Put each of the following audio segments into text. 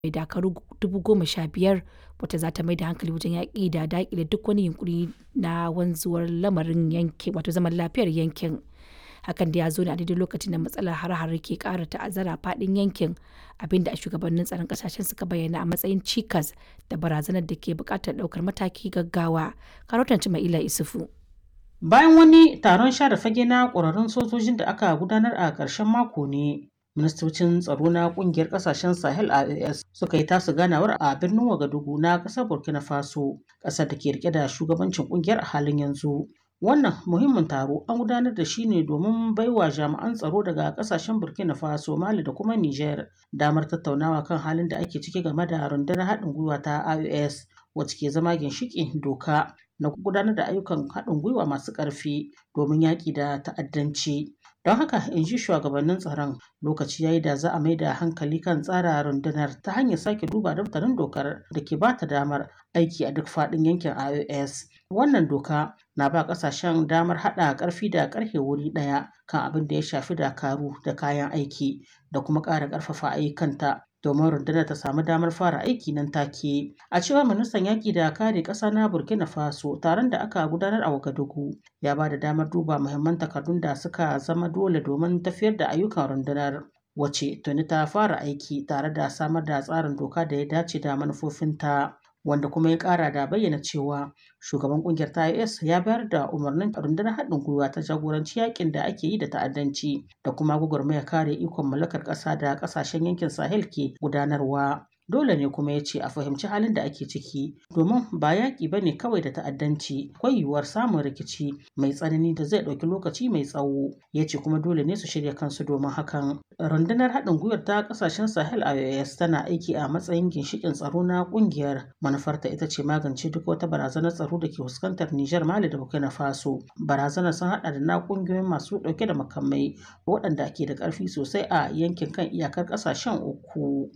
mai dakaru dubu goma sha biyar wata za ta mai da hankali wajen yaƙi da daƙile duk wani yunkuri na wanzuwar lamarin yankin wato zaman lafiyar yankin hakan da ya zo ne a daidai lokacin da matsalar hare-hare ke ƙara ta'azzara faɗin yankin abinda a shugabannin tsaron ƙasashen suka bayyana a matsayin cikas da barazanar da ke buƙatar ɗaukar mataki gaggawa karotan ila isufu bayan wani taron share fage na ƙwararrun sojojin da aka gudanar a ƙarshen mako ne ministocin tsaro na kungiyar kasashen sahel ias suka yi tasu ganawar a birnin wagadugu na kasar burkina faso kasar da ke rike da shugabancin kungiyar a halin yanzu wannan muhimmin taro an gudanar da shi ne domin baiwa jami'an tsaro daga kasashen burkina faso mali da kuma niger damar tattaunawa kan halin da ake ciki game da rundunar haɗin gwiwa ta ios wacce ke zama ginshiƙin doka na gudanar da ayyukan haɗin gwiwa masu ƙarfi domin yaƙi da ta'addanci don haka in ji shugabannin tsaron lokaci yayi da za a mai da hankali kan tsara rundunar ta hanyar sake duba daftarin dokar da ke bata damar aiki a duk faɗin yankin ios wannan doka na ba ƙasashen damar haɗa ƙarfi da ƙarfe wuri ɗaya kan abin da ya shafi dakaru da kayan aiki da kuma ƙara ƙarfafa ayyukanta domin rundunar ta samu damar fara aiki nan take a cewar ministan yaƙi da kare ƙasa na burkina faso taron da aka gudanar a wagadugu ya ba da damar duba muhimman takardun da suka zama dole domin tafiyar da ayyukan rundunar wace tuni ta fara aiki tare da samar da tsarin doka da ya dace da manufofinta wanda kuma ya kara da bayyana cewa shugaban kungiyar ta is ya bayar da umarnin rundunar haɗin gwiwa ta jagoranci yakin da ake yi da ta'addanci da kuma gwagwarmaya kare ikon mallakar ƙasa da ƙasashen yankin sahel ke gudanarwa dole ne kuma ya ce a fahimci halin da ake ciki domin ba yaƙi ba ne kawai da ta'addanci akwai yiwuwar samun rikici mai tsanani da zai ɗauki lokaci mai tsawo ya ce kuma dole ne su shirya kansu domin hakan rundunar haɗin gwiwar ta ƙasashen sahel ios tana aiki a matsayin ginshiƙin tsaro na ƙungiyar manufarta ita ce magance duk wata barazanar tsaro da ke fuskantar nijar mali da burkina faso barazanar sun haɗa da na ƙungiyoyin masu ɗauke da makamai waɗanda ke da ƙarfi sosai a yankin kan iyakar ƙasashen uku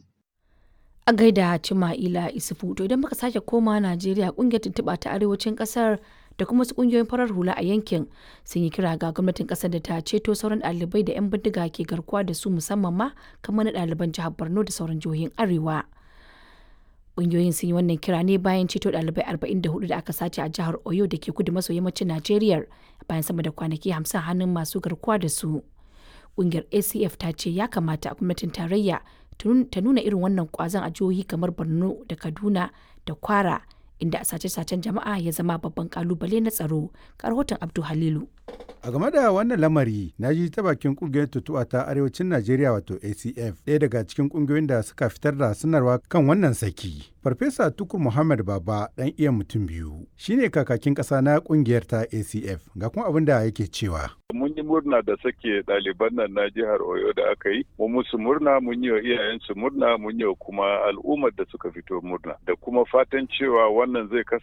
a gaida Cima'ila Isufu to idan muka sake koma Najeriya kungiyar tuntuɓa ta arewacin ƙasar da kuma wasu kungiyoyin farar hula a yankin sun yi kira ga gwamnatin ƙasar da ta ceto sauran ɗalibai da 'yan bindiga ke garkuwa da su musamman ma kamar na ɗaliban jihar Borno da sauran jihohin Arewa. Kungiyoyin sun yi wannan kira ne bayan ceto ɗalibai 44 da aka sace a jihar Oyo da ke kudu maso yammacin Najeriya bayan sama da kwanaki 50 hannun masu garkuwa da su. Kungiyar ACF ta ce ya kamata gwamnatin tarayya ta nuna irin wannan kwazon a jihohi kamar borno da kaduna da kwara inda a sace-sacen jama'a ya zama babban kalubale na tsaro rahoton abdu halilu a game da wannan lamari na ji ta bakin kungiyar tutuwa ta arewacin najeriya wato acf ɗaya daga cikin kungiyoyin da suka fitar da sanarwa kan wannan saki farfesa tukur muhammad baba ɗan iya mutum biyu shine kakakin ƙasa na kungiyar ta acf ga kuma abin da yake cewa mun yi murna da sake ɗaliban nan na jihar Oyo da aka yi, mu musu murna mun yi wa iyayensu murna mun yi wa kuma al'ummar da suka fito murna da kuma fatan cewa wannan zai